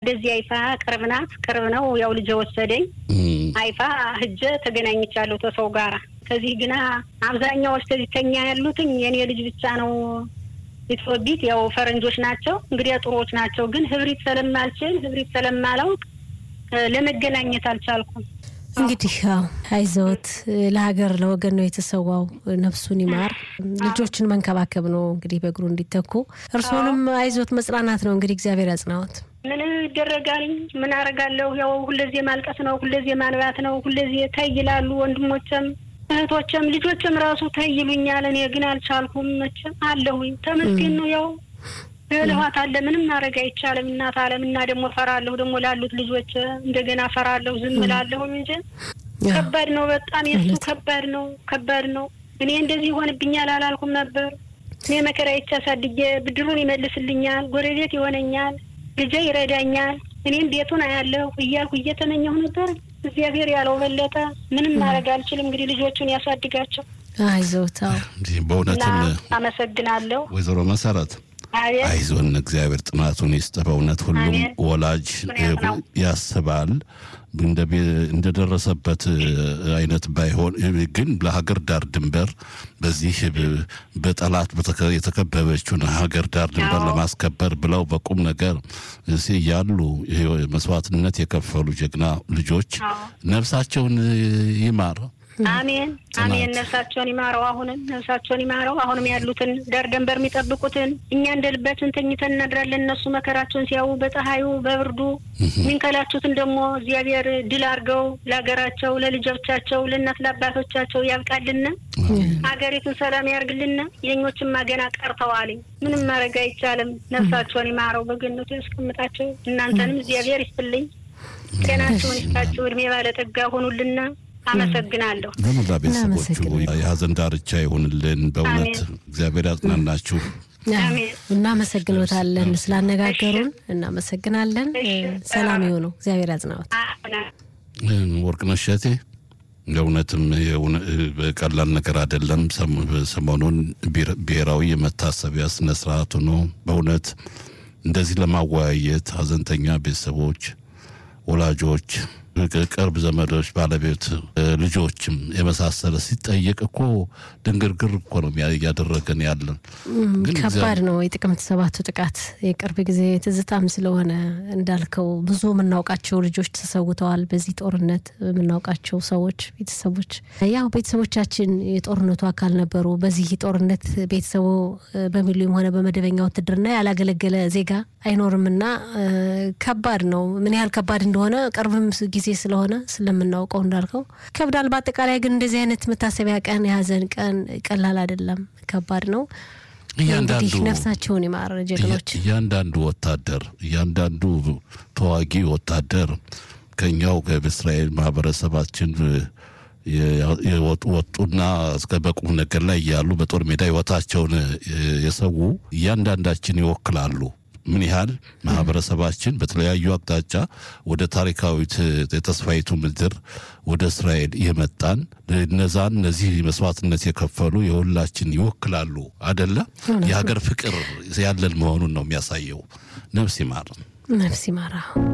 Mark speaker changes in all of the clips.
Speaker 1: ወደዚህ አይፋ ቅርብ ናት፣ ቅርብ ነው። ያው ልጅ ወሰደኝ አይፋ ህጀ ተገናኝቻለሁ ተሰው ጋራ። ከዚህ ግና አብዛኛዎች ከዚህ ተኛ ያሉትኝ የኔ ልጅ ብቻ ነው ኢትዮጵት ያው ፈረንጆች ናቸው እንግዲህ ጥሩዎች ናቸው። ግን ህብሪት ስለማልችል ህብሪት ስለማላውቅ ለመገናኘት አልቻልኩም።
Speaker 2: እንግዲህ ያው አይዞት፣ ለሀገር ለወገን ነው የተሰዋው። ነፍሱን ይማር። ልጆችን መንከባከብ ነው እንግዲህ በእግሩ እንዲተኩ። እርስዎንም አይዞት መጽናናት ነው እንግዲህ እግዚአብሔር ያጽናዎት።
Speaker 1: ምን ይደረጋል? ምን አደርጋለሁ? ያው ሁለዜ ማልቀስ ነው፣ ሁለዜ ማንባት ነው፣ ሁለዜ ተይ ይላሉ ወንድሞችም እህቶችም ልጆችም ራሱ ተይ ይሉኛል። እኔ ግን አልቻልኩም። መቼም አለሁኝ ተመስገን ነው ያው ልኋት አለ ምንም ማድረግ አይቻልም። እናት አለም እና ደግሞ ፈራለሁ ደግሞ ላሉት ልጆች እንደገና ፈራለሁ። ዝም እላለሁ እንጂ ከባድ ነው በጣም የሱ ከባድ ነው ከባድ ነው። እኔ እንደዚህ ይሆንብኛል አላልኩም ነበር። እኔ መከራ አሳድጌ ብድሩን ይመልስልኛል፣ ጎረቤት ይሆነኛል፣ ልጄ ይረዳኛል፣ እኔም ቤቱን አያለሁ እያልኩ እየተመኘሁ ነበር። እግዚአብሔር ያለው በለጠ። ምንም ማድረግ አልችልም። እንግዲህ ልጆቹን ያሳድጋቸው።
Speaker 2: አይዞት።
Speaker 3: በእውነትም
Speaker 1: አመሰግናለሁ
Speaker 3: ወይዘሮ መሰረት አይዞን እግዚአብሔር ጥናቱን ይስጥ። በእውነት ሁሉም ወላጅ ያስባል እንደደረሰበት አይነት ባይሆን ግን ለሀገር ዳር ድንበር በዚህ በጠላት የተከበበችውን ሀገር ዳር ድንበር ለማስከበር ብለው በቁም ነገር ያሉ መስዋዕትነት የከፈሉ ጀግና ልጆች ነፍሳቸውን ይማር።
Speaker 1: አሜን አሜን። ነፍሳቸውን ይማረው። አሁንም ነፍሳቸውን ይማረው። አሁንም ያሉትን ዳር ደንበር የሚጠብቁትን እኛ እንደ ልባችን ተኝተን እናድራለን። እነሱ መከራቸውን ሲያዩ በፀሐዩ በብርዱ የሚንከላቹትን ደግሞ እግዚአብሔር ድል አድርገው ለሀገራቸው፣ ለልጆቻቸው፣ ለእናት ለአባቶቻቸው ያብቃልን። ሀገሪቱን ሰላም ያርግልን። የኞችማ ገና ቀርተዋል። ምንም ማድረግ አይቻልም። ነፍሳቸውን ይማረው፣ በገነቱ ያስቀምጣቸው። እናንተንም እግዚአብሔር ይስጥልኝ፣ ጤናቸውን ይስጣቸው፣ እድሜ ባለጠጋ ሆኑልና አመሰግናለሁ።
Speaker 3: ለመላ ቤተሰቦቹ የሀዘን ዳርቻ ይሁንልን። በእውነት እግዚአብሔር ያጽናናችሁ።
Speaker 2: እናመሰግኖታለን ስላነጋገሩን፣ እናመሰግናለን። ሰላም የሆኑ እግዚአብሔር ያጽናዎት።
Speaker 3: ወርቅነሽ እሸቴ ለእውነትም ቀላል ነገር አይደለም። ሰሞኑን ብሔራዊ የመታሰቢያ ስነስርዓቱ ነው። በእውነት እንደዚህ ለማወያየት ሀዘንተኛ ቤተሰቦች፣ ወላጆች ቅርብ ዘመዶች፣ ባለቤት፣ ልጆችም የመሳሰለ ሲጠየቅ እኮ ድንግርግር እኮ ነው እያደረገን ያለን።
Speaker 2: ከባድ ነው። የጥቅምት ሰባቱ ጥቃት የቅርብ ጊዜ ትዝታም ስለሆነ እንዳልከው ብዙ የምናውቃቸው ልጆች ተሰውተዋል። በዚህ ጦርነት የምናውቃቸው ሰዎች፣ ቤተሰቦች ያው ቤተሰቦቻችን የጦርነቱ አካል ነበሩ። በዚህ ጦርነት ቤተሰቡ በሚሊዮን ሆነ በመደበኛ ውትድርና ያላገለገለ ዜጋ አይኖርምና ከባድ ነው። ምን ያህል ከባድ እንደሆነ ቅርብም ጊዜ ስለሆነ ስለምናውቀው እንዳልከው ከብዳል። በአጠቃላይ ግን እንደዚህ አይነት መታሰቢያ ቀን የሀዘን ቀን ቀላል አይደለም፣ ከባድ ነው። እንግዲህ ነፍሳቸውን ይማር ጀግኖች።
Speaker 3: እያንዳንዱ ወታደር እያንዳንዱ ተዋጊ ወታደር ከኛው ከእስራኤል ማህበረሰባችን የወጡና እስከ በቁም ነገር ላይ እያሉ በጦር ሜዳ ህይወታቸውን የሰው እያንዳንዳችን ይወክላሉ። ምን ያህል ማህበረሰባችን በተለያዩ አቅጣጫ ወደ ታሪካዊት የተስፋይቱ ምድር ወደ እስራኤል የመጣን እነዛን እነዚህ መስዋዕትነት የከፈሉ የሁላችን ይወክላሉ አደለ? የሀገር ፍቅር ያለን መሆኑን ነው የሚያሳየው። ነፍስ ይማር፣
Speaker 2: ነፍስ ይማራ።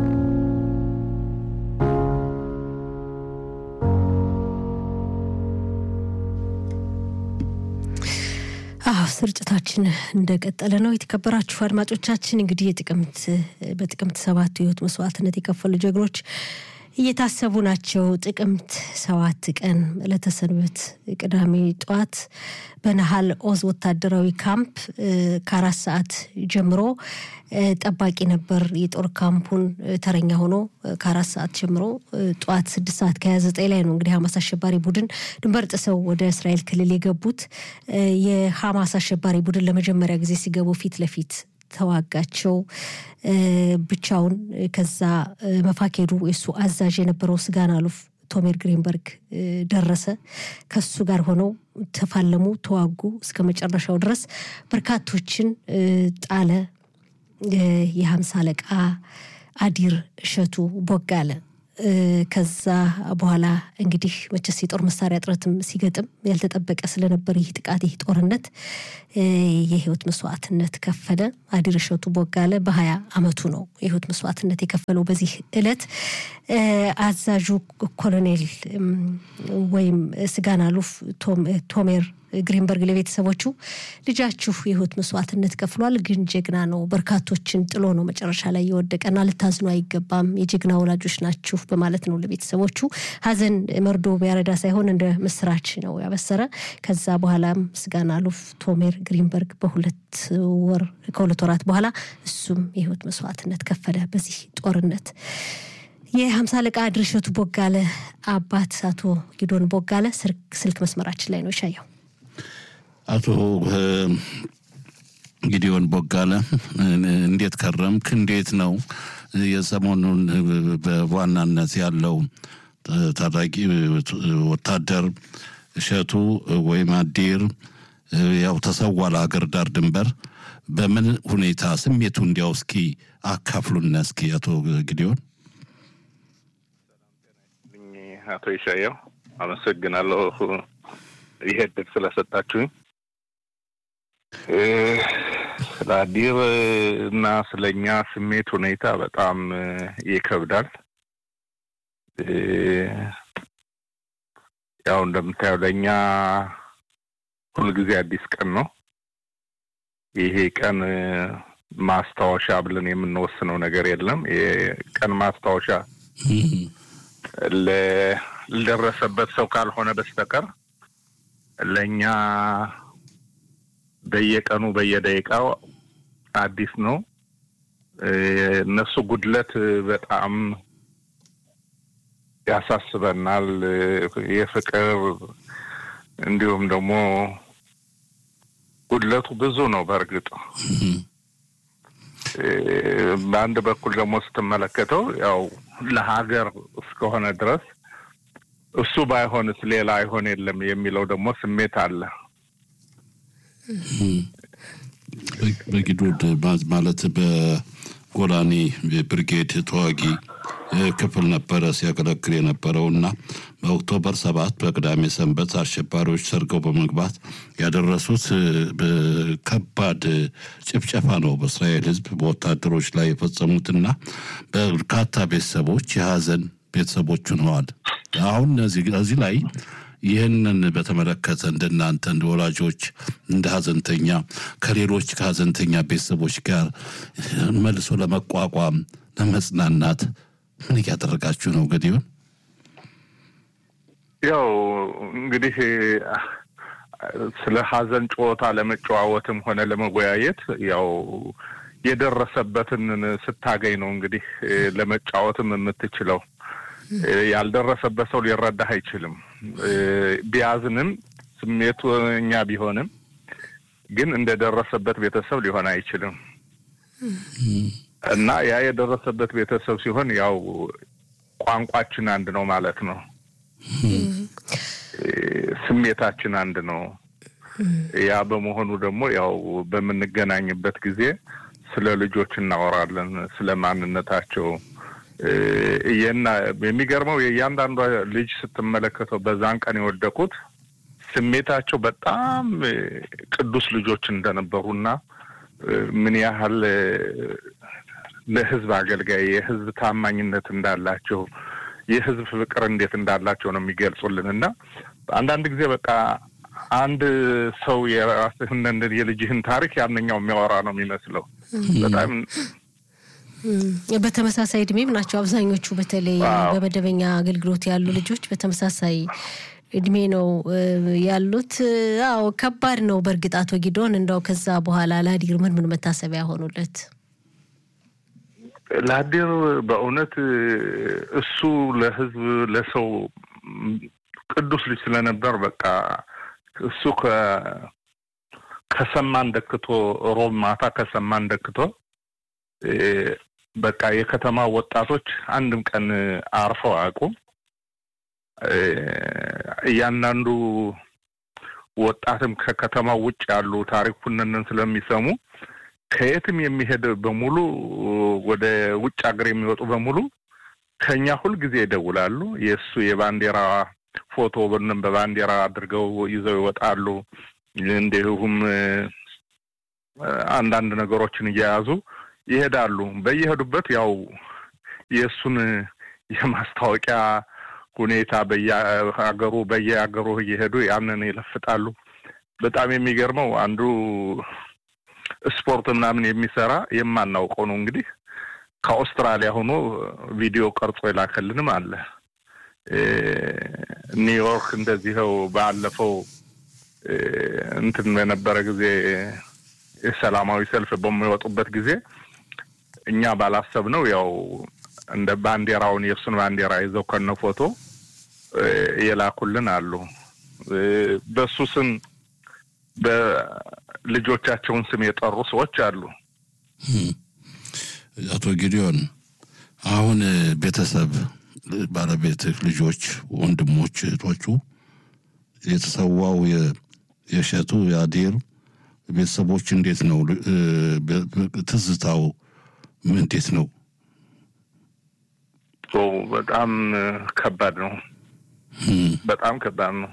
Speaker 2: አዎ ስርጭታችን እንደቀጠለ ነው። የተከበራችሁ አድማጮቻችን እንግዲህ የጥቅምት በጥቅምት ሰባት ህይወት መስዋዕትነት የከፈሉ ጀግኖች እየታሰቡ ናቸው። ጥቅምት ሰባት ቀን ዕለተ ሰንበት ቅዳሜ ጠዋት በነሃል ኦዝ ወታደራዊ ካምፕ ከአራት ሰዓት ጀምሮ ጠባቂ ነበር። የጦር ካምፑን ተረኛ ሆኖ ከአራት ሰዓት ጀምሮ ጠዋት ስድስት ሰዓት ከሀያ ዘጠኝ ላይ ነው እንግዲህ ሀማስ አሸባሪ ቡድን ድንበር ጥሰው ወደ እስራኤል ክልል የገቡት። የሀማስ አሸባሪ ቡድን ለመጀመሪያ ጊዜ ሲገቡ ፊት ለፊት ተዋጋቸው ብቻውን። ከዛ መፋኬዱ የሱ አዛዥ የነበረው ስጋን አሉፍ ቶሜር ግሪንበርግ ደረሰ። ከሱ ጋር ሆነው ተፋለሙ፣ ተዋጉ እስከ መጨረሻው ድረስ በርካቶችን ጣለ። የሀምሳ አለቃ አዲር እሸቱ ቦጋለ ከዛ በኋላ እንግዲህ መቼስ የጦር መሳሪያ እጥረትም ሲገጥም ያልተጠበቀ ስለነበር ይህ ጥቃት ይህ ጦርነት የህይወት መስዋዕትነት ከፈለ። አዲር እሸቱ ቦጋለ በሀያ አመቱ ነው የህይወት መስዋዕትነት የከፈለው በዚህ እለት አዛዡ ኮሎኔል ወይም ስጋን አሉፍ ቶሜር ግሪንበርግ ለቤተሰቦቹ ልጃችሁ የህይወት መስዋዕትነት ከፍሏል፣ ግን ጀግና ነው፣ በርካቶችን ጥሎ ነው መጨረሻ ላይ የወደቀና ልታዝኑ አይገባም፣ የጀግና ወላጆች ናችሁ በማለት ነው ለቤተሰቦቹ ሀዘን መርዶ ቢያረዳ ሳይሆን እንደ ምስራች ነው ያበሰረ። ከዛ በኋላም ስጋን አሉፍ ቶሜር ግሪንበርግ በሁለት ወር ከሁለት ወራት በኋላ እሱም የህይወት መስዋዕትነት ከፈለ በዚህ ጦርነት። የሀምሳ አለቃ ድርሸቱ ቦጋለ አባት አቶ ጊዶን ቦጋለ ስልክ መስመራችን ላይ ነው ይሻየው።
Speaker 3: አቶ ጊዲዮን ቦጋለ እንዴት ከረምክ? እንዴት ነው የሰሞኑን በዋናነት ያለው ታጣቂ ወታደር እሸቱ ወይም አዲር ያው ተሰዋ ለሀገር ዳር ድንበር በምን ሁኔታ ስሜቱ እንዲያው እስኪ አካፍሉና እስኪ አቶ ጊዲዮን።
Speaker 4: አቶ ይሻየው አመሰግናለሁ ይሄ እድል ስለሰጣችሁኝ። ስለ አዲር እና ስለኛ ስሜት ሁኔታ በጣም ይከብዳል። ያው እንደምታየው ለእኛ ሁልጊዜ አዲስ ቀን ነው። ይሄ ቀን ማስታወሻ ብለን የምንወስነው ነገር የለም። የቀን ማስታወሻ ለደረሰበት ሰው ካልሆነ በስተቀር ለእኛ በየቀኑ በየደቂቃው አዲስ ነው። እነሱ ጉድለት በጣም ያሳስበናል። የፍቅር እንዲሁም ደግሞ ጉድለቱ ብዙ ነው። በእርግጥ በአንድ በኩል ደግሞ ስትመለከተው ያው ለሀገር እስከሆነ ድረስ እሱ ባይሆንስ ሌላ አይሆን የለም የሚለው ደግሞ ስሜት አለ።
Speaker 3: በጊዶድ ማለት በጎላኒ ብርጌድ ተዋጊ ክፍል ነበረ ሲያገለግል የነበረው እና በኦክቶበር ሰባት በቅዳሜ ሰንበት አሸባሪዎች ሰርገው በመግባት ያደረሱት ከባድ ጭፍጨፋ ነው በእስራኤል ሕዝብ በወታደሮች ላይ የፈጸሙትና በርካታ ቤተሰቦች የሀዘን ቤተሰቦች ሆነዋል። አሁን እዚህ ላይ ይህንን በተመለከተ እንደናንተ እንደ ወላጆች እንደ ሀዘንተኛ ከሌሎች ከሀዘንተኛ ቤተሰቦች ጋር መልሶ ለመቋቋም ለመጽናናት ምን እያደረጋችሁ ነው? ገዲዮን
Speaker 4: ያው እንግዲህ ስለ ሀዘን ጨዋታ ለመጨዋወትም ሆነ ለመወያየት ያው የደረሰበትን ስታገኝ ነው እንግዲህ ለመጫወትም የምትችለው። ያልደረሰበት ሰው ሊረዳህ አይችልም። ቢያዝንም ስሜቱ እኛ ቢሆንም ግን እንደደረሰበት ቤተሰብ ሊሆን አይችልም እና ያ የደረሰበት ቤተሰብ ሲሆን ያው ቋንቋችን አንድ ነው ማለት ነው። ስሜታችን አንድ ነው። ያ በመሆኑ ደግሞ ያው በምንገናኝበት ጊዜ ስለ ልጆች እናወራለን፣ ስለ ማንነታቸው የሚገርመው የእያንዳንዷ ልጅ ስትመለከተው በዛን ቀን የወደቁት ስሜታቸው በጣም ቅዱስ ልጆች እንደነበሩና ምን ያህል ለሕዝብ አገልጋይ የሕዝብ ታማኝነት እንዳላቸው የሕዝብ ፍቅር እንዴት እንዳላቸው ነው የሚገልጹልን እና አንዳንድ ጊዜ በቃ አንድ ሰው የራስህን የልጅህን ታሪክ ያንኛው የሚያወራ ነው የሚመስለው በጣም
Speaker 2: በተመሳሳይ እድሜም ናቸው አብዛኞቹ። በተለይ በመደበኛ አገልግሎት ያሉ ልጆች በተመሳሳይ እድሜ ነው ያሉት። አዎ ከባድ ነው በእርግጥ አቶ ጊዶን፣ እንደው ከዛ በኋላ ለአዲር ምን ምን መታሰቢያ ሆኑለት?
Speaker 4: ለአዲር በእውነት እሱ ለህዝብ ለሰው ቅዱስ ልጅ ስለነበር በቃ እሱ ከሰማን ደክቶ ሮብ ማታ ከሰማን ደክቶ በቃ የከተማ ወጣቶች አንድም ቀን አርፈው አያውቁም። እያንዳንዱ ወጣትም ከከተማው ውጭ ያሉ ታሪኩንን ስለሚሰሙ ከየትም የሚሄድ በሙሉ ወደ ውጭ ሀገር የሚወጡ በሙሉ ከኛ ሁልጊዜ ይደውላሉ። የእሱ የባንዲራ ፎቶ ብንም በባንዲራ አድርገው ይዘው ይወጣሉ። እንዲሁም አንዳንድ ነገሮችን እየያዙ ይሄዳሉ። በየሄዱበት ያው የእሱን የማስታወቂያ ሁኔታ በየሀገሩ በየሀገሩ እየሄዱ ያንን ይለፍጣሉ። በጣም የሚገርመው አንዱ ስፖርት ምናምን የሚሰራ የማናውቀው ነው እንግዲህ ከአውስትራሊያ ሆኖ ቪዲዮ ቀርጾ የላከልንም አለ። ኒውዮርክ እንደዚህው ባለፈው እንትን በነበረ ጊዜ የሰላማዊ ሰልፍ በሚወጡበት ጊዜ እኛ ባላሰብነው ያው እንደ ባንዲራውን የእሱን ባንዲራ ይዘው ከነ ፎቶ የላኩልን አሉ። በሱ ስም በልጆቻቸውን ስም የጠሩ ሰዎች አሉ።
Speaker 3: አቶ ጊዲዮን አሁን ቤተሰብ ባለቤትህ፣ ልጆች፣ ወንድሞች፣ እህቶቹ የተሰዋው የእሸቱ የአዴር ቤተሰቦች እንዴት ነው ትዝታው? እንዴት ነው?
Speaker 4: በጣም ከባድ ነው። በጣም ከባድ ነው።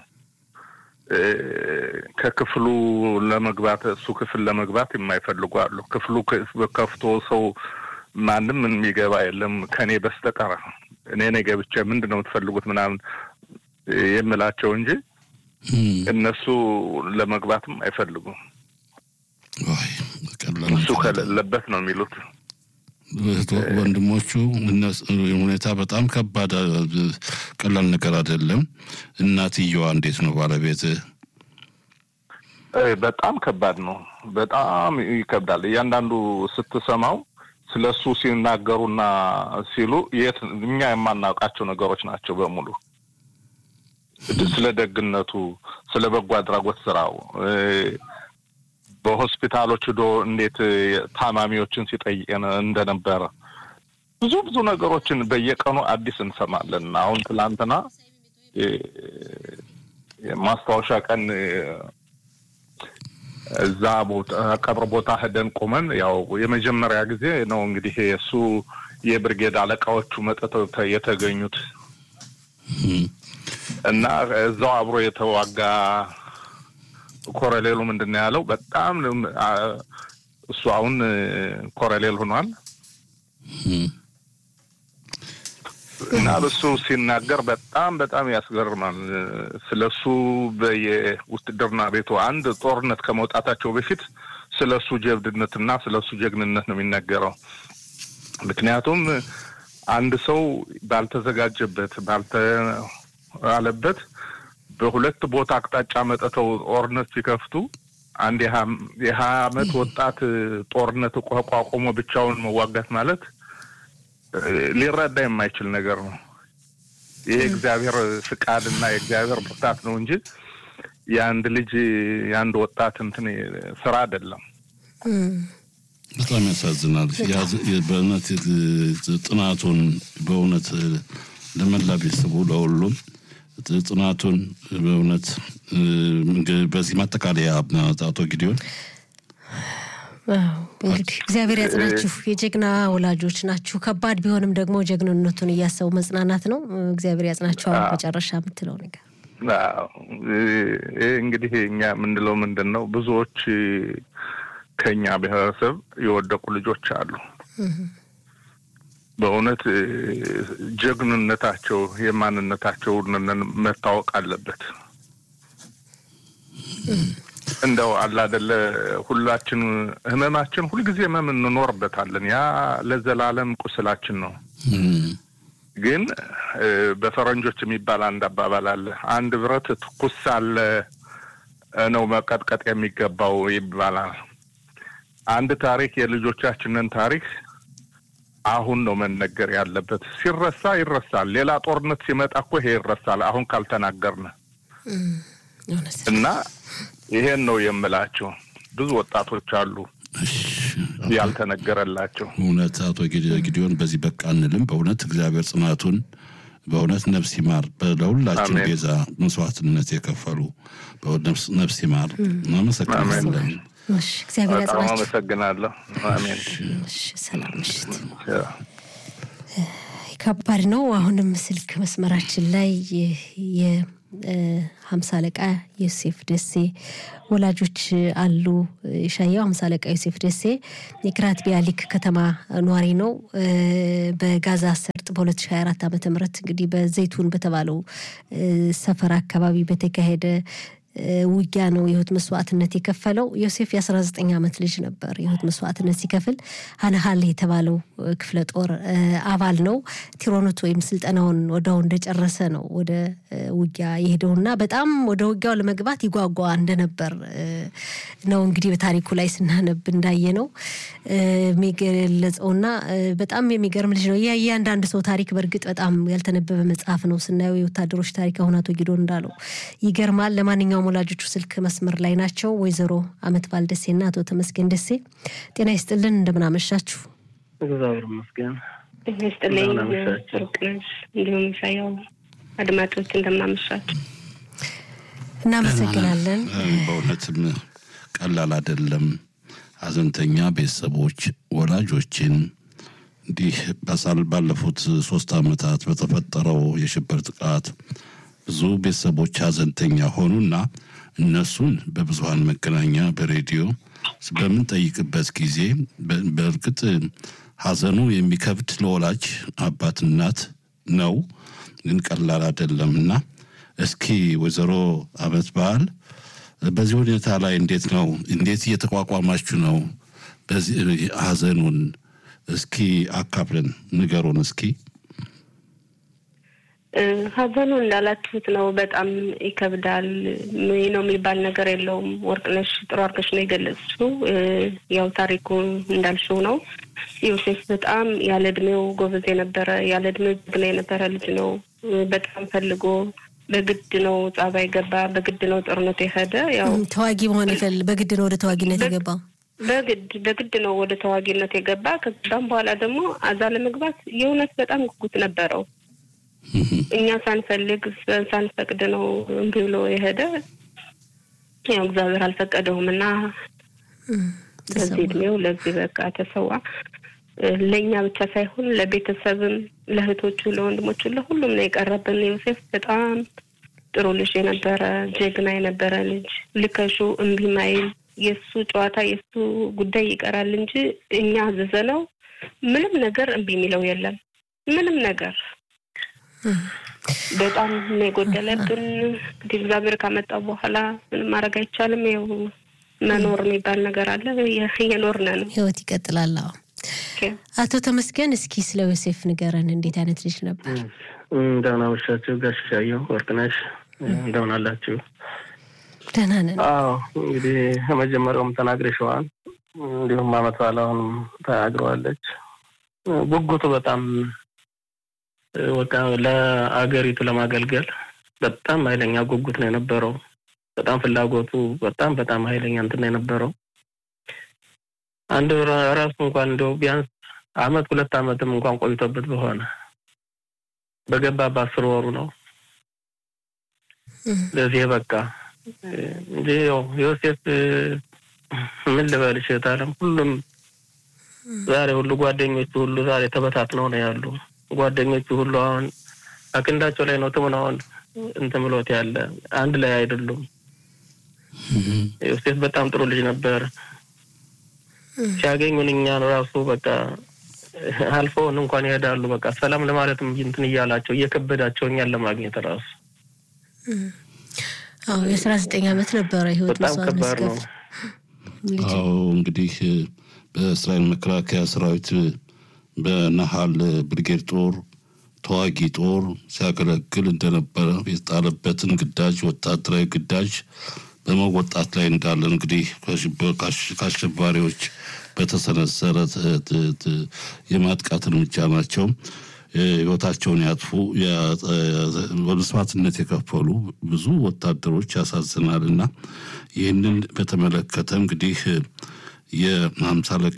Speaker 4: ከክፍሉ ለመግባት እሱ ክፍል ለመግባት የማይፈልጉ አሉ። ክፍሉ ከፍቶ ሰው ማንም የሚገባ የለም ከእኔ በስተቀር እኔ እኔ ገብቼ ምንድን ነው የምትፈልጉት ምናምን የምላቸው እንጂ እነሱ ለመግባትም አይፈልጉም። እሱ ከሌለበት ነው የሚሉት
Speaker 3: ወንድሞቹ ሁኔታ በጣም ከባድ ቀላል ነገር አይደለም። እናትየዋ እንዴት ነው ባለቤት?
Speaker 4: በጣም ከባድ ነው። በጣም ይከብዳል። እያንዳንዱ ስትሰማው ስለ እሱ ሲናገሩና ሲሉ የት እኛ የማናውቃቸው ነገሮች ናቸው በሙሉ ስለ ደግነቱ፣ ስለ በጎ አድራጎት ስራው በሆስፒታሎች ዶ እንዴት ታማሚዎችን ሲጠይቅ እንደነበረ ብዙ ብዙ ነገሮችን በየቀኑ አዲስ እንሰማለን። አሁን ትላንትና ማስታወሻ ቀን እዛ ቦታ ቀብር ቦታ ሄደን ቆመን ያው የመጀመሪያ ጊዜ ነው እንግዲህ እሱ የብርጌድ አለቃዎቹ መጥተው የተገኙት እና እዛው አብሮ የተዋጋ ኮረሌሉ ምንድን ነው ያለው? በጣም እሱ አሁን ኮረሌል ሆኗል እና እሱ ሲናገር በጣም በጣም ያስገርማል። ስለ እሱ በየውትድርና ቤቱ አንድ ጦርነት ከመውጣታቸው በፊት ስለ እሱ ጀብድነትና ስለ እሱ ጀግንነት ነው የሚነገረው። ምክንያቱም አንድ ሰው ባልተዘጋጀበት ባልተዋለበት በሁለት ቦታ አቅጣጫ መጥተው ጦርነት ሲከፍቱ አንድ የሀያ አመት ወጣት ጦርነት ቋቁሞ ብቻውን መዋጋት ማለት ሊረዳ የማይችል ነገር ነው። ይሄ እግዚአብሔር ፍቃድ እና የእግዚአብሔር ብርታት ነው እንጂ የአንድ ልጅ የአንድ ወጣት እንትን ስራ አይደለም።
Speaker 3: በጣም ያሳዝናል። በእውነት ጥናቱን በእውነት ለመላ ቤተሰቡ ለሁሉም ጥናቱን በእውነት በዚህ ማጠቃለያ አቶ ጊዲዮን
Speaker 2: እንግዲህ እግዚአብሔር ያጽናችሁ። የጀግና ወላጆች ናችሁ። ከባድ ቢሆንም ደግሞ ጀግንነቱን እያሰቡ መጽናናት ነው። እግዚአብሔር ያጽናችሁ። አሁን መጨረሻ የምትለው ነገር
Speaker 4: ይህ እንግዲህ እኛ የምንለው ምንድን ነው? ብዙዎች ከኛ ብሔረሰብ የወደቁ ልጆች አሉ። በእውነት ጀግንነታቸው የማንነታቸው መታወቅ አለበት። እንደው አላደለ ሁላችን ህመማችን ሁልጊዜ ህመም እንኖርበታለን። ያ ለዘላለም ቁስላችን ነው። ግን በፈረንጆች የሚባል አንድ አባባል አለ። አንድ ብረት ትኩስ ሳለ ነው መቀጥቀጥ የሚገባው ይባላል። አንድ ታሪክ የልጆቻችንን ታሪክ አሁን ነው መነገር ያለበት። ሲረሳ ይረሳል። ሌላ ጦርነት ሲመጣ እኮ ይሄ ይረሳል። አሁን ካልተናገርን እና ይሄን ነው የምላቸው። ብዙ ወጣቶች አሉ ያልተነገረላቸው።
Speaker 3: እውነት አቶ ጊዲዮን በዚህ በቃ አንልም። በእውነት እግዚአብሔር ጽናቱን በእውነት ነፍስ ይማር። ለሁላችን ቤዛ መስዋዕትነት የከፈሉ ነፍስ ይማር። እናመሰግናለን።
Speaker 2: እግዚአብሔር
Speaker 4: በጣም አመሰግናለሁ። አሜን።
Speaker 2: ሰላም ምሽት። ከባድ ነው። አሁንም ስልክ መስመራችን ላይ የሀምሳ አለቃ ዮሴፍ ደሴ ወላጆች አሉ። ሻያው ሀምሳ አለቃ ዮሴፍ ደሴ የክራት ቢያሊክ ከተማ ኗሪ ነው። በጋዛ ሰርጥ በ2024 ዓ ም እንግዲህ በዘይቱን በተባለው ሰፈር አካባቢ በተካሄደ ውጊያ ነው የህይወት መስዋዕትነት የከፈለው። ዮሴፍ የ19 ዓመት ልጅ ነበር። የህይወት መስዋዕትነት ሲከፍል ሀነሃል የተባለው ክፍለ ጦር አባል ነው። ቲሮኖት ወይም ስልጠናውን ወዲያው እንደጨረሰ ነው ወደ ውጊያ የሄደውና በጣም ወደ ውጊያው ለመግባት ይጓጓ እንደነበር ነው እንግዲህ በታሪኩ ላይ ስናነብ እንዳየ ነው የሚገለጸውና በጣም የሚገርም ልጅ ነው። እያንዳንድ ሰው ታሪክ በእርግጥ በጣም ያልተነበበ መጽሐፍ ነው። ስናየው የወታደሮች ታሪክ አሁን አቶ ጊዶ እንዳለው ይገርማል። ለማንኛውም ወላጆቹ ስልክ መስመር ላይ ናቸው። ወይዘሮ አመት ባል ደሴና አቶ ተመስገን ደሴ ጤና ይስጥልን፣ እንደምን አመሻችሁ?
Speaker 5: እግዚአብሔር ይመስገን።
Speaker 1: ጤና ይስጥልኝ ርቅነሽ፣ እንዲሁም ሳያው አድማጮች እንደምን አመሻችሁ?
Speaker 2: እናመሰግናለን።
Speaker 3: በእውነትም ቀላል አይደለም። ሀዘንተኛ ቤተሰቦች ወላጆችን እንዲህ ባለፉት ሶስት ዓመታት በተፈጠረው የሽብር ጥቃት ብዙ ቤተሰቦች ሀዘንተኛ ሆኑና እነሱን በብዙሀን መገናኛ በሬዲዮ በምንጠይቅበት ጊዜ በእርግጥ ሀዘኑ የሚከብድ ለወላጅ አባት እናት ነው፣ ግን ቀላል አይደለም እና እስኪ ወይዘሮ አመት በዓል በዚህ ሁኔታ ላይ እንዴት ነው እንዴት እየተቋቋማችሁ ነው? በዚህ ሀዘኑን እስኪ አካፍለን ንገሩን እስኪ።
Speaker 1: ሀዘኑ እንዳላችሁት ነው። በጣም ይከብዳል። ይህ ነው የሚባል ነገር የለውም። ወርቅነሽ ጥሩ አድርገሽ ነው የገለጽሽው። ያው ታሪኩ እንዳልሽው ነው። ዮሴፍ በጣም ያለ እድሜው ጎበዝ የነበረ ያለ እድሜው ጀግና የነበረ ልጅ ነው። በጣም ፈልጎ በግድ ነው ጸባይ ገባ። በግድ ነው ጦርነቱ የሄደ ያው
Speaker 2: ተዋጊ መሆን ይፈል በግድ ነው ወደ ተዋጊነት የገባው።
Speaker 1: በግድ በግድ ነው ወደ ተዋጊነት የገባ። ከዛም በኋላ ደግሞ አዛ ለመግባት የእውነት በጣም ጉጉት ነበረው። እኛ ሳንፈልግ ሳንፈቅድ ነው እምቢ ብሎ የሄደ። ያው እግዚአብሔር አልፈቀደውም እና በዚህ እድሜው ለዚህ በቃ ተሰዋ። ለእኛ ብቻ ሳይሆን ለቤተሰብም፣ ለእህቶቹ፣ ለወንድሞቹ፣ ለሁሉም ነው የቀረብን። ዮሴፍ በጣም ጥሩ ልጅ የነበረ ጀግና የነበረ ልጅ ልከሹ እምቢ ማይል የእሱ ጨዋታ የእሱ ጉዳይ ይቀራል እንጂ እኛ አዘዘነው ምንም ነገር እምቢ የሚለው የለም ምንም ነገር በጣም ነው የጎደለብን። እንግዲህ እግዚአብሔር ካመጣው በኋላ ምንም ማድረግ አይቻልም። ይኸው መኖር የሚባል ነገር አለ። እየኖርን ነው።
Speaker 2: ህይወት ይቀጥላል። አቶ ተመስገን እስኪ ስለ ዮሴፍ ንገረን። እንዴት አይነት ልጅ ነበር?
Speaker 5: እንደምን አመሻችሁ ጋሽ ሻየሁ ወርቅነሽ፣ እንደምን አላችሁ?
Speaker 2: ደህና ነን።
Speaker 5: አዎ እንግዲህ ከመጀመሪያውም ተናግረሽዋል። እንዲሁም አመት በዓል አሁንም ተናግረዋለች። ጉጉቱ በጣም በቃ ለአገሪቱ ለማገልገል በጣም ኃይለኛ ጉጉት ነው የነበረው። በጣም ፍላጎቱ በጣም በጣም ኃይለኛ እንትን ነው የነበረው። አንድ ራሱ እንኳን እንደው ቢያንስ አመት ሁለት አመትም እንኳን ቆይቶበት በሆነ በገባ በአስር ወሩ ነው ለዚህ በቃ እንጂ ያው ዮሴፍ ምን ልበልሽ ታለም ሁሉም ዛሬ ሁሉ ጓደኞቹ ሁሉ ዛሬ ተበታትነው ነው ያሉ ጓደኞቹ ሁሉ አሁን አክንዳቸው ላይ ነው ትሙን አሁን እንትን ብሎት ያለ አንድ ላይ አይደሉም። ዮሴፍ በጣም ጥሩ ልጅ ነበር። ሲያገኙን እኛን ራሱ በቃ አልፈውን እንኳን ይሄዳሉ። በቃ ሰላም ለማለትም እንትን እያላቸው እየከበዳቸው እኛን ለማግኘት ራሱ
Speaker 2: አዎ የአስራ ዘጠኝ ዓመት ነበረ ህይወት
Speaker 5: በጣም ከባድ ነው።
Speaker 3: አዎ እንግዲህ በእስራኤል መከላከያ ሰራዊት በነሃል ብርጌድ ጦር ተዋጊ ጦር ሲያገለግል እንደነበረ የተጣለበትን ግዳጅ ወታደራዊ ግዳጅ በመወጣት ላይ እንዳለ እንግዲህ ከአሸባሪዎች በተሰነዘረ የማጥቃት እርምጃ ናቸው ህይወታቸውን ያጥፉ በመስዋዕትነት የከፈሉ ብዙ ወታደሮች ያሳዝናል እና ይህንን በተመለከተ እንግዲህ የሀምሳ አለቃ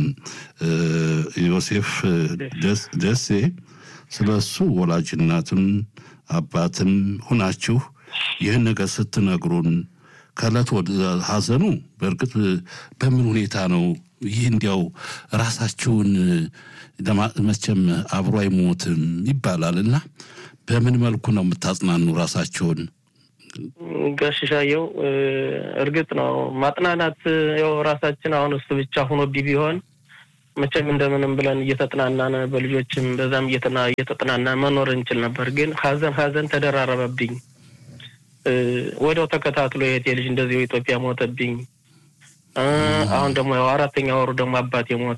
Speaker 3: ዮሴፍ ደሴ ስለ እሱ ወላጅናትም አባትም ሁናችሁ ይህን ነገር ስትነግሩን ከእለት ወደ ሀዘኑ በእርግጥ በምን ሁኔታ ነው ይህ እንዲያው ራሳችሁን መቼም አብሮ አይሞትም ይባላል እና በምን መልኩ ነው የምታጽናኑ ራሳችሁን?
Speaker 5: ጋሽሻየው እርግጥ ነው ማጥናናት ያው ራሳችን አሁን እሱ ብቻ ሆኖ ቢሆን መቼም እንደምንም ብለን እየተጥናናን በልጆችም በዛም እየተጥናና መኖር እንችል ነበር። ግን ሀዘን ሀዘን ተደራረበብኝ። ወዲያው ተከታትሎ የእህቴ ልጅ እንደዚሁ ኢትዮጵያ ሞተብኝ። አሁን ደግሞ ያው አራተኛ ወሩ ደግሞ አባቴ ሞተ።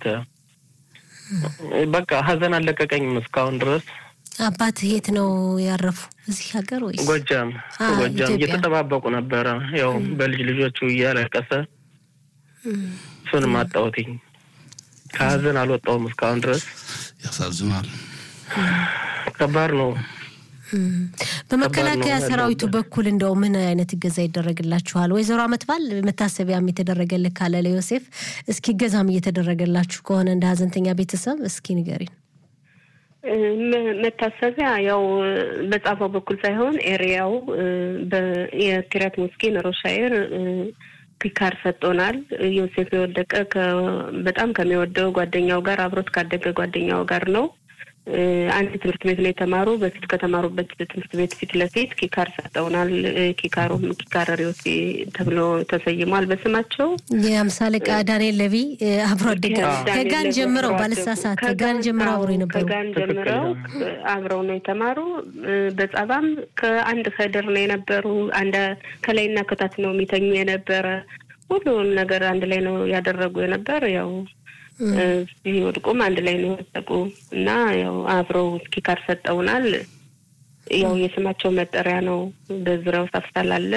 Speaker 5: በቃ ሀዘን አለቀቀኝም እስካሁን ድረስ።
Speaker 2: አባት የት ነው ያረፉ? እዚህ ሀገር ወይስ
Speaker 5: ጎጃም? ጎጃም እየተጠባበቁ ነበረ። ያው በልጅ ልጆቹ እያለቀሰ እሱንም አጣሁትኝ። ከሀዘን አልወጣሁም እስካሁን ድረስ።
Speaker 3: ያሳዝናል።
Speaker 5: ከባድ ነው።
Speaker 2: በመከላከያ ሰራዊቱ በኩል እንደው ምን አይነት እገዛ ይደረግላችኋል? ወይዘሮ አመትባል መታሰቢያም የተደረገልህ ካለ ለዮሴፍ እስኪ እገዛም እየተደረገላችሁ ከሆነ እንደ ሀዘንተኛ ቤተሰብ እስኪ ንገሪን።
Speaker 1: መታሰቢያ ያው በጻፈው በኩል ሳይሆን ኤሪያው የኪሪያት ሞስኪን ሮሻይር ፒካር ሰጥቶናል። ዮሴፍ የወደቀ በጣም ከሚወደው ጓደኛው ጋር አብሮት ካደገ ጓደኛው ጋር ነው። አንድ ትምህርት ቤት ነው የተማሩ። በፊት ከተማሩበት ትምህርት ቤት ፊት ለፊት ኪካር ሰጠውናል። ኪካሩም ኪካር ሪዮሲ ተብሎ ተሰይሟል በስማቸው።
Speaker 2: የአምሳ አለቃ ዳንኤል ለቪ አብሮ አደገ ከጋን ጀምረው ባለሳሳት ከጋን ጀምረው አብሮ የነበሩ
Speaker 1: ከጋን ጀምረው አብረው ነው የተማሩ። በጸባም ከአንድ ከድር ነው የነበሩ። አንድ ከላይና ከታች ነው የሚተኙ የነበረ። ሁሉን ነገር አንድ ላይ ነው ያደረጉ የነበር ያው ሲወድቁም አንድ ላይ ነው የወደቁ እና ያው አብረው ኪካር ሰጠውናል። ያው የስማቸው መጠሪያ ነው። በዙሪያው ሳፍሳል አለ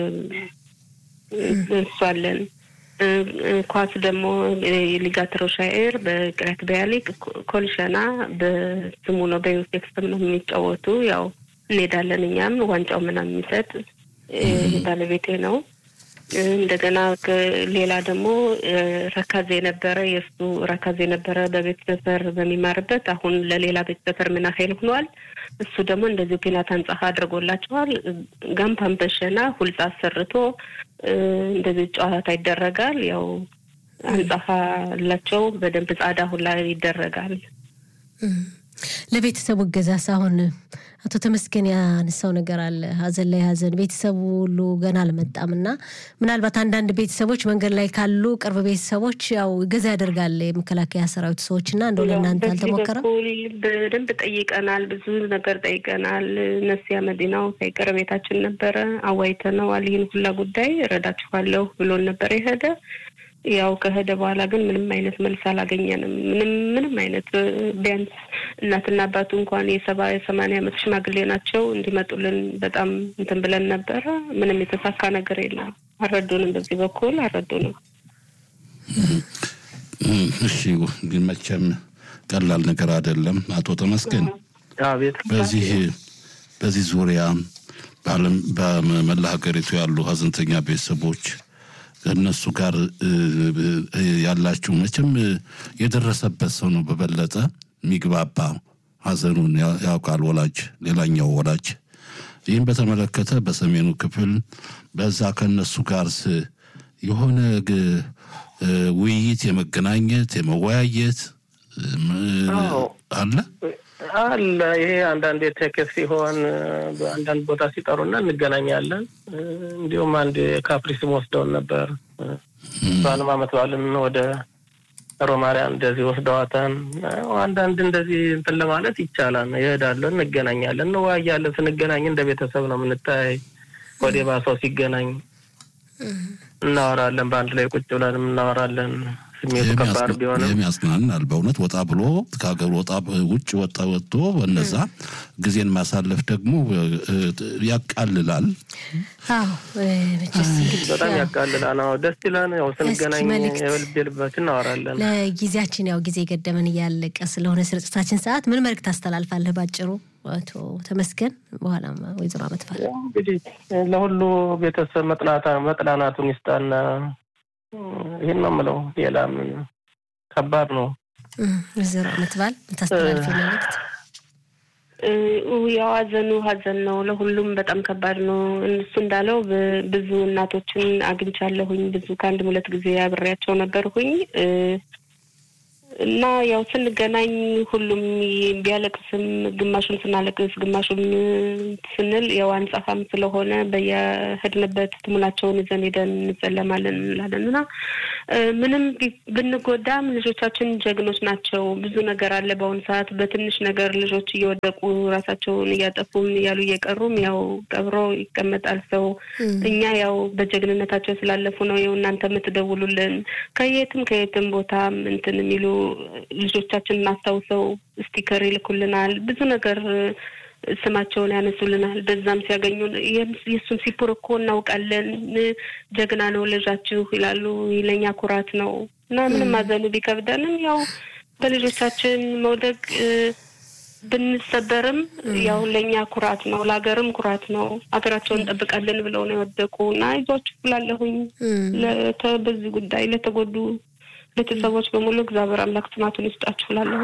Speaker 1: እሱ አለን። ኳስ ደግሞ ሊጋት ሮሻኤር በቅሬት በያሊቅ ኮልሸና በስሙ ነው በዮሴፍ ስም ነው የሚጫወቱ። ያው እንሄዳለን እኛም ዋንጫው ምናምን የሚሰጥ ባለቤቴ ነው። እንደገና ሌላ ደግሞ ረካዜ የነበረ የእሱ ረካዜ የነበረ በቤት ሰፈር በሚማርበት አሁን ለሌላ ቤት ሰፈር ምናሄል ሆኗል። እሱ ደግሞ እንደዚሁ ፒናት አንጻፋ አድርጎላቸዋል። ጋምፓን በሸና ሁልጻ አሰርቶ እንደዚህ ጨዋታ ይደረጋል። ያው አንጻፋ ላቸው በደንብ ጻዳ ሁላ ይደረጋል።
Speaker 2: ለቤተሰቡ እገዛስ አሁን አቶ ተመስገን ያነሳው ነገር አለ። ሀዘን ላይ ሀዘን ቤተሰቡ ሁሉ ገና አልመጣም እና ምናልባት አንዳንድ ቤተሰቦች መንገድ ላይ ካሉ ቅርብ ቤተሰቦች ያው እገዛ ያደርጋል የመከላከያ ሰራዊት ሰዎች እና እንደው ለእናንተ አልተሞከረም?
Speaker 1: በደንብ ጠይቀናል። ብዙ ነገር ጠይቀናል። ነሲያ መዲናው ሳይቀር ቤታችን ነበረ። አዋይተነዋል። ይህን ሁላ ጉዳይ እረዳችኋለሁ ብሎን ነበር የሄደ ያው ከሄደ በኋላ ግን ምንም አይነት መልስ አላገኘንም። ምንም ምንም አይነት ቢያንስ እናትና አባቱ እንኳን የሰባ የሰማንያ ዓመት ሽማግሌ ናቸው እንዲመጡልን በጣም እንትን ብለን ነበረ። ምንም የተሳካ ነገር የለም። አልረዱንም፣ በዚህ በኩል አልረዱንም።
Speaker 3: እሺ፣ ግን መቼም ቀላል ነገር አይደለም። አቶ ተመስገን በዚህ በዚህ ዙሪያ በዓለም በመላ ሀገሪቱ ያሉ ሀዘንተኛ ቤተሰቦች ከእነሱ ጋር ያላችሁ መቼም የደረሰበት ሰው ነው በበለጠ የሚግባባ ሀዘኑን ያውቃል ወላጅ ሌላኛው ወላጅ ይህም በተመለከተ በሰሜኑ ክፍል በዛ ከእነሱ ጋር የሆነ ውይይት የመገናኘት የመወያየት አለ
Speaker 5: አለ ይሄ አንዳንድ ቴክስ ሲሆን በአንዳንድ ቦታ ሲጠሩና እንገናኛለን። እንዲሁም አንድ ካፕሪስም ወስደውን ነበር። እሷንም አመት በዓልን ወደ ሮማሪያ እንደዚህ ወስደዋታን። አንዳንድ እንደዚህ እንትን ለማለት ይቻላል። ይሄዳለን፣ እንገናኛለን፣ እንወያያለን። ስንገናኝ እንደ ቤተሰብ ነው የምንታይ። ወደ ባሰው ሲገናኝ እናወራለን። በአንድ ላይ ቁጭ ብለንም እናወራለን። ስሜቱ ከባድ ቢሆንም
Speaker 3: የሚያጽናናል። በእውነት ወጣ ብሎ ከሀገር ወጣ ውጭ ወጣ ወጥቶ በነዛ ጊዜን ማሳለፍ ደግሞ ያቃልላል።
Speaker 5: በጣም ያቃልላል። ነው ደስ ይላል። ያው ስንገናኝ የልብ ልባችን እናወራለን።
Speaker 2: ለጊዜያችን ያው ጊዜ ገደመን እያለቀ ስለሆነ ስርጭታችን ሰዓት ምን መልዕክት ታስተላልፋለህ ባጭሩ? አቶ ተመስገን በኋላ ወይዘሮ አመትፋል
Speaker 5: እንግዲህ ለሁሉ ቤተሰብ መጥናናቱን ይስጣና ይህን ነው የምለው። ሌላ ምን ከባድ ነው።
Speaker 2: ወይዘሮ አመትባል የምታስተላልፊ መልዕክት?
Speaker 1: ያው ሀዘኑ ሀዘን ነው። ለሁሉም በጣም ከባድ ነው። እሱ እንዳለው ብዙ እናቶችን አግኝቻለሁኝ። ብዙ ከአንድም ሁለት ጊዜ አብሬያቸው ነበርሁኝ እና ያው ስንገናኝ ሁሉም ቢያለቅስም ግማሹን ስናለቅስ ግማሹን ስንል ያው አንጻፋም ስለሆነ በየሄድንበት ትሙናቸውን ይዘን ሄደን እንጸለማለን እንላለን እና ምንም ብንጎዳም ልጆቻችን ጀግኖች ናቸው። ብዙ ነገር አለ በአሁኑ ሰዓት በትንሽ ነገር ልጆች እየወደቁ ራሳቸውን እያጠፉም እያሉ እየቀሩም ያው ቀብሮ ይቀመጣል ሰው። እኛ ያው በጀግንነታቸው ስላለፉ ነው ያው እናንተ የምትደውሉልን ከየትም ከየትም ቦታም እንትን የሚሉ ልጆቻችንን አስታውሰው ስቲከር ይልኩልናል። ብዙ ነገር ስማቸውን ያነሱልናል። በዛም ሲያገኙን የእሱን ሲፑር እኮ እናውቃለን፣ ጀግና ነው ልጃችሁ ይላሉ። ለእኛ ኩራት ነው እና ምንም ማዘኑ ቢከብደንም ያው በልጆቻችን መውደቅ ብንሰበርም ያው ለእኛ ኩራት ነው፣ ለሀገርም ኩራት ነው። ሀገራቸውን እንጠብቃለን ብለው ነው የወደቁ እና ይዟችሁ ብላለሁኝ በዚህ ጉዳይ ለተጎዱ ቤተሰቦች በሙሉ እግዚአብሔር አምላክ ጽናቱን ይስጣችሁ እላለሁ።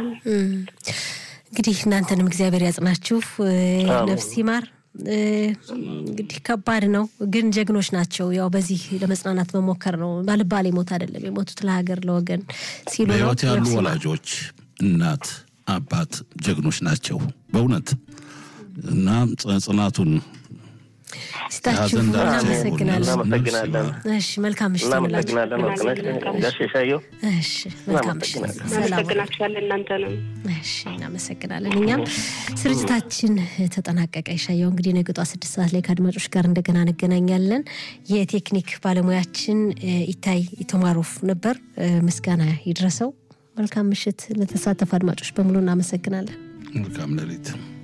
Speaker 2: እንግዲህ እናንተንም እግዚአብሔር ያጽናችሁ፣ ነፍስ ይማር። እንግዲህ ከባድ ነው፣ ግን ጀግኖች ናቸው። ያው በዚህ ለመጽናናት መሞከር ነው። ባልባሌ ሞት አይደለም የሞቱት ለሀገር ለወገን ሲሉ ነው።
Speaker 3: በሕይወት ያሉ ወላጆች እናት አባት ጀግኖች ናቸው በእውነት እና ጽናቱን
Speaker 2: ስታችሁ እናመሰግናለን።
Speaker 5: እናመሰግናለን።
Speaker 2: እሺ መልካም ምሽት
Speaker 5: እናመሰግናለን። ወርቅነሽ ጋሽ የሻየው
Speaker 2: እሺ መልካም ምሽት። ሰላም
Speaker 1: እናመሰግናችኋለን እናንተ ነው።
Speaker 2: እሺ እናመሰግናለን። እኛም ስርጭታችን ተጠናቀቀ። ይሻየው እንግዲህ ነገ ጠዋት ስድስት ሰዓት ላይ ከአድማጮች ጋር እንደገና እንገናኛለን። የቴክኒክ ባለሙያችን ኢታይ ኢቶማሮፍ ነበር። ምስጋና ይድረሰው። መልካም ምሽት። ለተሳተፉ አድማጮች በሙሉ እናመሰግናለን።
Speaker 3: መልካም ሌሊት